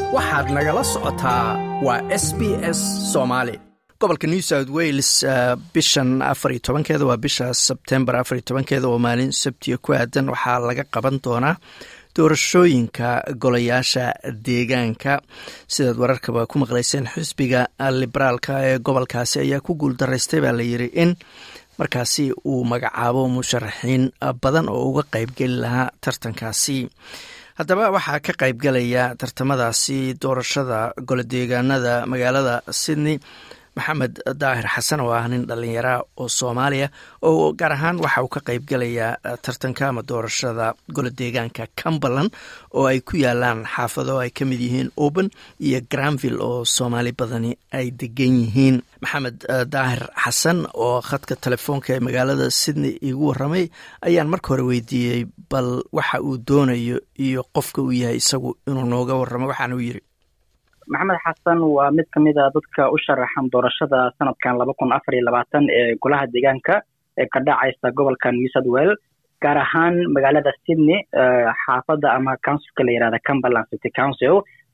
waxaad nagala socotaa waa s b s soomaali gobolka new south wales bishan afariyo tobankeeda waa bisha sebtembar afariyo tobankeeda oo maalin sabtiya ku aadan waxaa laga qaban doonaa doorashooyinka golayaasha deegaanka sidaad wararkaba ku maqlayseen xisbiga liberaalka ee gobolkaasi ayaa ku guuldaraystay baa layiri in markaasi uu magacaabo musharaxiin badan oo uga qeybgeli lahaa tartankaasi haddaba waxaa ka qaybgalaya tartamadaasi doorashada golodeegaanada magaalada sydney maxamed daahir xasan oo ah nin dhalinyara oo soomaaliya oo gaar ahaan waxa uu ka qaybgalayaa tartanka ama doorashada golodeegaanka cumberland oo ay ku yaalaan xaafado ay ka mid yihiin open iyo granville oo soomaali badani ay degan yihiin maxamed daahir xasan oo khadka telefoonka ee magaalada sydney iigu waramay ayaan marka hore weydiiyey bal waxa uu doonayo iyo qofka uu yahay isagu inuu nooga waramo waxaana uu yiri maxamed xasan waa mid ka mid a dadka u sharaxan doorashada sanadkan laba kun afar iyo labaatan ee golaha deegaanka ee ka dhacaysa gobolka new south well gaar ahaan magaalada sydney xaafadda ama councilka la yihahda cumberland city council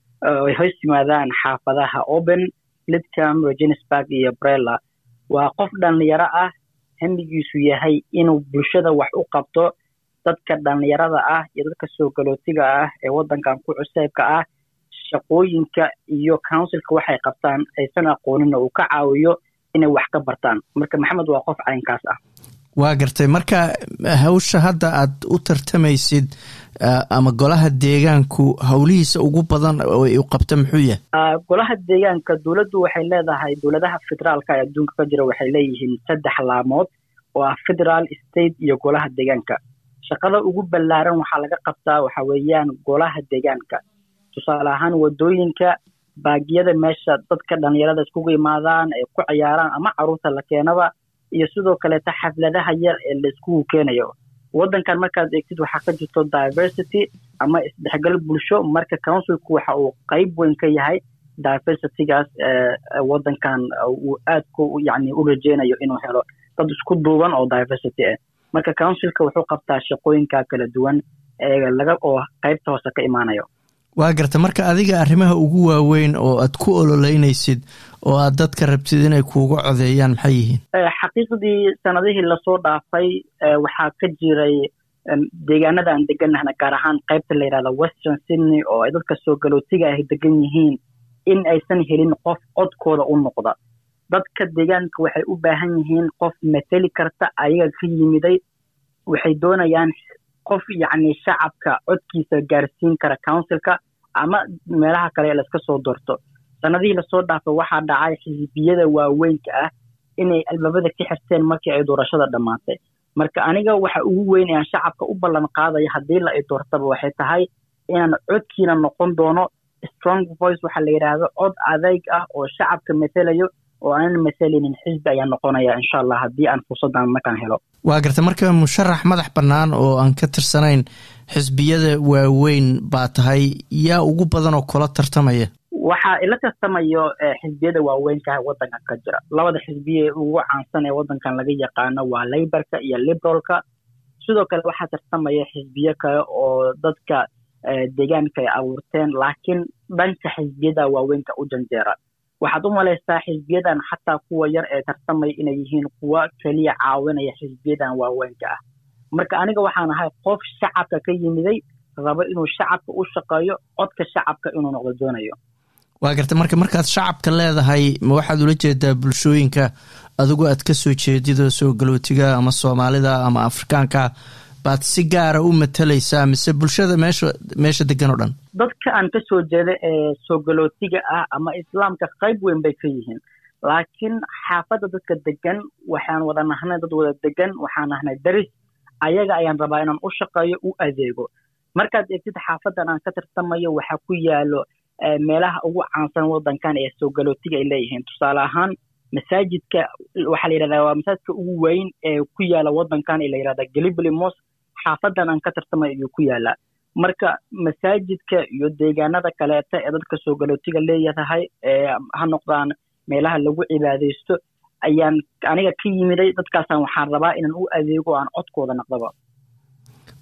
ay hoos yimaadaan xaafadaha open lidcam reginsburg iyo brella waa qof dhalinyaro ah hamigiisu yahay inuu bulshada wax u qabto dadka dhalinyarada ah iyo dadka soo galootiga ah ee waddankan ku cuseybka ah shaqooyinka iyo councilka waxay qabtaan aysan aqooninna uu ka caawiyo inay wax ka bartaan marka maxamed waa qof caynkaas ah waa gartay marka hawsha hadda aad u tartamaysid ama golaha deegaanku howlihiisa ugu badan u qabta muxuu yahay golaha deegaanka dowladdu waxay leedahay dowladaha federaalka ee adduunka ka jira waxay leeyihiin saddex laamood oo ah federaal state iyo golaha deegaanka shaqada ugu ballaaran waxaa laga qabtaa waxa weeyaan golaha deegaanka tusaale ahaan wadooyinka baagiyada meesha dadka dhalinyarada iskugu imaadaan ay ku ciyaaraan ama caruurta la keenaba iyo sidoo kaleeta xafladaha yar ee la iskugu keenayo waddankan markaad eegtid waxaa ka jirto diversity ama isdhexgal bulsho marka councilku waxa uu qeyb weyn ka yahay diversitygaas waddankan uu aadku yani u rajeynayo inuu helo dad isku duuban oo diversity ah marka councilka wuxuu qabtaa shaqooyinka kala duwan ee laga oo qeybta hoose ka imaanayo waa garta marka adiga arrimaha ugu waaweyn oo aad ku ololeynaysid oo aad dadka rabtid inay kuuga codeeyaan maxay yihiin xaqiiqdii sanadihii lasoo dhaafay waxaa ka jiray deegaanada aan deganahna gaar ahaan qaybta la yidhahda western sydney oo ay dadka soo galootiga ay degan yihiin in aysan helin qof codkooda u noqda dadka deegaanka waxay u baahan yihiin qof mateli karta ayaga ka yimiday waxay doonayaan qof yacni shacabka codkiisa gaarsiin kara councilka ama meelaha kale ee laiska soo doorto sanadihii lasoo dhaafay waxaa dhacay xisbiyada waaweynka ah inay albaabada ka xirteen markii ay doorashada dhammaatay marka aniga waxa ugu weyn aan shacabka u ballan qaadaya haddii la i doortaba waxay tahay inaan codkiina noqon doono strong voice waxaa la yidhaahdo cod adeyg ah oo shacabka matelayo oo aanan masalinin xisbi ayaa noqonaya insha allah haddii aan fursaddan markaan helo waa garta marka musharax madax bannaan oo aan ka tirsanayn xisbiyada waaweyn baa tahay yaa ugu badan oo kula tartamaya waxaa ila tartamayo xisbiyada waaweynka waddankan ka jira labada xisbiye ugu caansan ee waddankan laga yaqaano waa leyborka iyo liberalka sidoo kale waxaa tartamaya xisbiyo kale oo dadka deegaanka ay abuurteen laakiin dhanka xisbiyada waaweynka u janjeera waxaad u malaysaa xisbiyadan xataa kuwa yar ee tartamaya inay yihiin kuwa keliya caawinaya xisbiyadan waaweynka ah marka aniga waxaan ahay qof shacabka ka yimiday rabo inuu shacabka u shaqeeyo codka shacabka inuu noqdo doonayo waa garta marka markaad shacabka leedahay ma waxaad ula jeedaa bulshooyinka adigu aad ka soo jeedido soo galootiga ama soomaalida ama afrikaanka baad si gaara u matalaysaa mise bulshada meesha meesha degan oo dhan dadka aan ka soo jeeda ee soo galootiga ah ama islaamka qayb weyn bay ka yihiin laakiin xaafadda dadka degan waxaan wada nahnay dad wada degan waxaan nahnay daris ayaga ayaan rabaa inaan u shaqeeyo u adeego markaad eegtid xaafaddan aan ka tartamayo waxaa ku yaalo meelaha ugu caansan waddankan ee soo galootiga ay leeyihiin tusaale ahaan masaajidka waxaa la yidhahdaa waa masaajidka ugu weyn ee ku yaala waddankan ee la yidhahda galibly mos xaafadan aan ka tartamay ayuu ku yaalaa marka masaajidka iyo deegaanada kaleeta ee dadka soo galootiga leeyahay ee ha noqdaan meelaha lagu cibaadaysto ayaan aniga ka yimiday dadkaasaan waxaan rabaa inaan u adeego aan codkooda naqdaba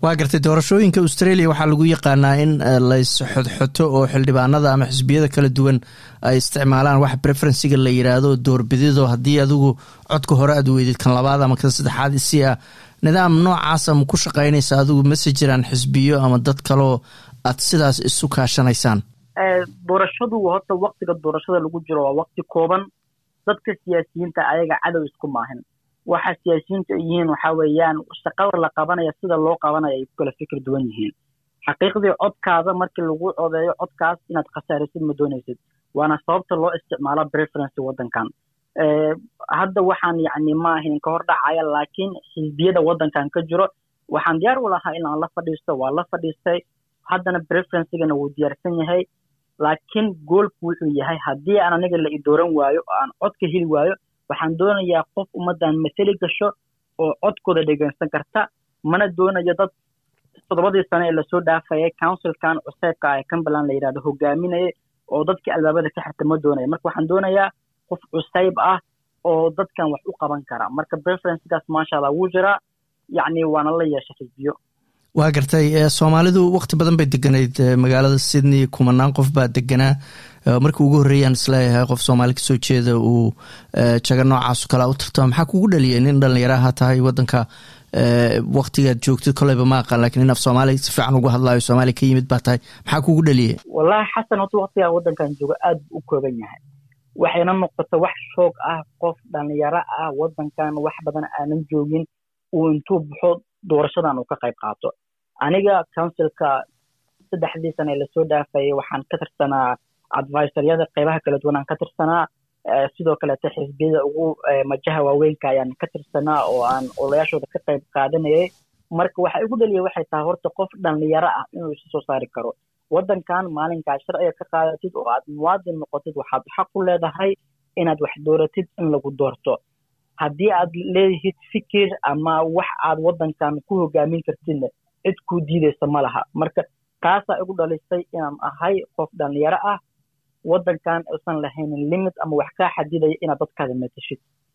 waa gartay doorashooyinka australia waxaa lagu yaqaanaa in lays xodxoto oo xildhibaanada ama xisbiyada kala duwan ay isticmaalaan wax preferensiga la yiraahdo doorbidido haddii adigu codka hore aad weydid kan labaad ama kan saddexaad isi ah nidaam noocaasa ma ku shaqaynaysa adigu mase jiraan xisbiyo ama dad kaloo aad sidaas isu kaashanaysaan doorashadu horta waktiga doorashada lagu jiro waa wakti kooban dadka siyaasiyiinta ayaga cadow isku maahin waxa siyaasiyiinta ay yihiin waxa weeyaan shaqada la qabanaya sida loo qabanaya ay ku kala fikir duwan yihiin xaqiiqdii codkaada markii lagu codeeyo codkaas inaad khasaarisid ma doonaysid waana sababta loo isticmaalo preferency waddankan hadda waxaan yacni ma ahayn ka hor dhacaya laakiin xisbiyada waddankan ka jiro waxaan diyaar u lahaa in aan la fadhiisto waa la fadhiistay haddana preferencigana wuu diyaarsan yahay laakiin goolku wuxuu yahay haddii aan aniga la idooran waayo oo aan codka heli waayo waxaan doonayaa qof ummaddan mateli gasho oo codkooda dhegeysan karta mana doonayo dad toddobadii sane ee lasoo dhaafayay councilkan cuseebka ee cumberland la yidhahdo hogaaminaya oo dadkii albaabada ka xirta ma doonaya marka waxaan doonayaa qof cusayb ah oo dadkan wax u qaban kara marka preferencekaas maasha allah wuu jiraa yacni waana la yeeshay xisbiyo waa gartay soomaalidu wakti badan bay deganayd magaalada sydney kumanaan qof baa deganaa markii ugu horreeyaan isleeyahay qof soomaali kasoo jeeda uu jago noocaaso kalea u tartama maxaa kugu dhaliyay nin dhallinyaraha tahay waddanka waktigaad joogtid koleyba ma aqaan lakin nin af soomaali si fiican ugu hadlaayo soomaaliya ka yimid baa tahay maxaa kugu dhaliyay wallahi xasan horta waktigaa waddankan joogo aad buu u kooban yahay waxayna noqota wax shoog ah qof dhallinyaro ah waddankan wax badan aanan joogin uu intuu baxo doorashadan uu ka qayb qaato aniga councilka saddexdii sane ee lasoo dhaafayay waxaan ka tirsanaa advisoryada qeybaha kala duwan aan ka tirsanaa sidoo kaleete xisbiyada ugu majaha waaweynka ayaan ka tirsanaa oo aan olayaashooda ka qayb qaadanayay marka waxa igu dhaliya waxay tahay horta qof dhallinyaro ah inuu isu soo saari karo waddankan maalinkaad sharciga ka qaadatid oo aad muwaadin noqotid waxaad xaq u leedahay inaad wax dooratid in lagu doorto haddii aad leedihid fikir ama wax aad waddankan ku hogaamin kartidna cid kuu diideysa ma laha marka taasaa igu dhalisay inaan ahay qof dhallinyaro ah waddankan usan lahaynin limit ama wax kaa xadidaya inaad dadkaada matashid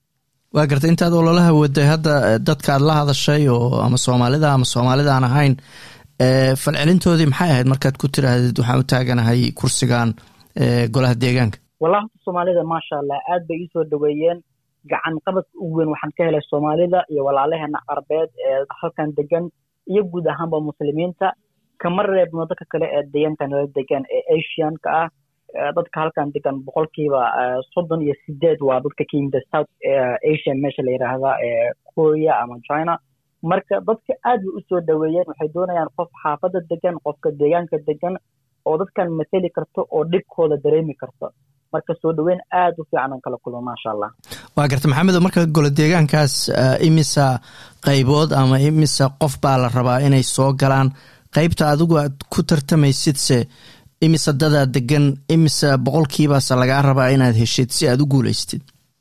waa gartay intaad ololaha waday hadda dadka aad la hadashay oo ama soomaalida ama soomaalida aan ahayn falcelintoodii maxay ahayd markaad ku tiraahdid waxaan u taaganahay kursigan golaha deegaanka wallahi horta soomaalida maasha allah aad bay iisoo dhaweeyeen gacan qabadka ugu weyn waxaan ka helay soomaalida iyo walaalaheena carbeed ee halkan degan iyo guud ahaanba muslimiinta kama reebno dadka kale ee deegaanka nala degan ee asianka ah dadka halkan degan boqolkiiba soddon iyo sideed waa dadka ka yimida south asian meesha la yidhaahda ee korea ama china marka dadka aad bay usoo dhaweeyeen waxay doonayaan qof xaafadda degan qofka deegaanka degan oo dadkan mateli karto oo dhibkooda dareemi karto marka soo dhaweyn aad u fiican aan kala kulmo maasha allah waa garta maxamedo marka golo deegaankaas imisa qaybood ama imisa qof baa la rabaa inay soo galaan qaybta adigu aad ku tartamaysidse imisa dadaa degan imisa boqolkiibaase lagaa rabaa inaad heshid si aad u guulaystid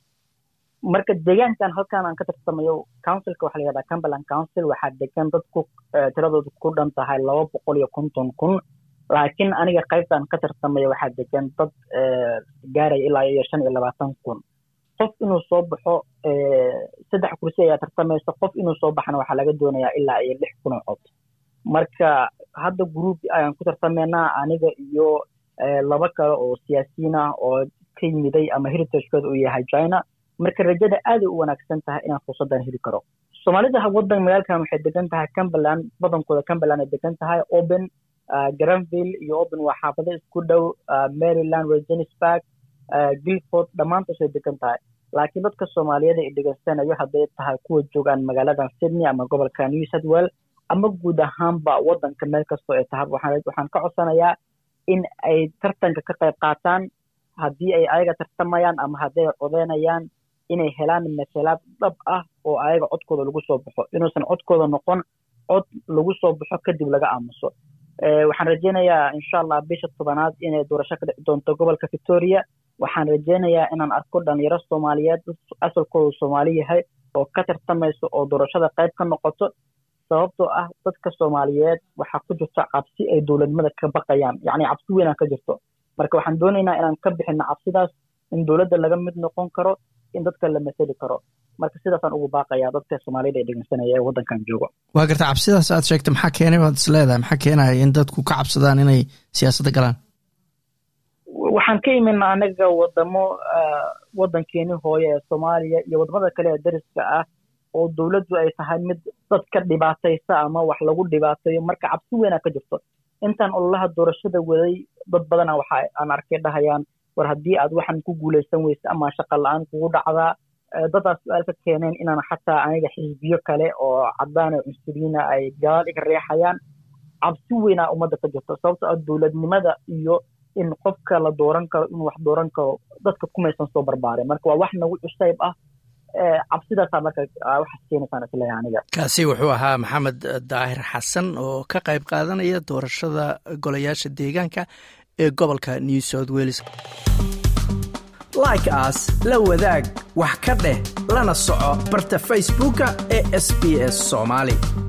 marka deegaankan halkan aan ka tartamayo councilka waxa la yihahdaa cumberland council waxaa degan dadku tiradooda ku dhan tahay laba boqol iyo konton kun laakiin aniga qaybtaan ka tartamayo waxaa degan dad gaaraya ilaa iyo shan iyo labaatan kun qof inuu soo baxo saddex kursi ayaa tartamaysa qof inuu soo baxana waxaa laga doonayaa ilaa iyo lix kun oo cod marka hadda group ayaan ku tartamaynaa aniga iyo laba kale oo siyaasiyiin ah oo ka yimiday ama heritagekooda uu yahay china marka rajada aaday u wanaagsan tahay inaan fursaddan heli karo soomaalida waddan magaalkan waxay degan tahay cumberland badankooda cumberland ay degan tahay open granville iyo open waa xaafado isku dhow maryland regenisburg gilford dhammaantaas way degan tahay laakiin dadka soomaaliyeed ay dhegeysanayo hadday tahay kuwa joogaan magaaladan sydney ama gobolka new south well ama guud ahaanba waddanka meel kastoo ay tahay waxaan ka codsanayaa in ay tartanka ka qayb qaataan haddii ay ayaga tartamayaan ama haddii ay codeynayaan inay helaan masalaad dhab ah oo ayaga codkooda lagu soo baxo inuusan codkooda noqon cod lagu soo baxo kadib laga aamuso waxaan rajeynayaa insha allah bisha tobanaad inay doorasho ka dhici doonto gobolka victoria waxaan rajeynayaa inaan arko dhalinyaro soomaaliyeed asalkooda soomaali yahay oo ka tartamayso oo doorashada qayb ka noqoto sababtoo ah dadka soomaaliyeed waxaa ku jirto cabsi ay dowladnimada ka baqayaan yacni cabsi weynaan ka jirto marka waxaan doonaynaa inaan ka bixino cabsidaas in dowladda laga mid noqon karo in dadka la masali karo marka sidaasaan ugu baaqayaa dadka soomaalida ee dhegeysanaya ee waddankan joogo waa garta cabsidaas aad sheegta maxaa keenay baad is leedahay maxaa keenaya in dadku ka cabsadaan inay siyaasadda galaan waxaan ka imina anaga wadamo waddankeeni hooye ee soomaaliya iyo wadamada kale ee dariska ah oo dowladdu ay tahay mid dadka dhibaataysa ama wax lagu dhibaateeyo marka cabsi weynaa ka jirto intaan ololaha doorashada waday dad badana waxa aan arkay dhahayaan war haddii aad waxan ku guulaysan weysa ama shaqa la-aan kugu dhacdaa dadaas su-aal ka keeneen inaan xataa aniga xisbiyo kale oo cadaan oo cunsuriyiina ay gadaal iga reexayaan cabsi weynaa ummadda ka jirto sababto ah dowladnimada iyo in qofka la dooran karo inuu wax dooran karo dadka kumaysan soo barbaareen marka waa wax nagu cusayb ah cabsidaasaa marka waxaas keenaysaan isleeyahay aniga kaasi wuxuu ahaa maxamed daahir xasan oo ka qayb qaadanaya doorashada golayaasha deegaanka ee gobolka new south wales like as la wadaag wax ka dheh lana soco barta facebooka ee sb s soomaali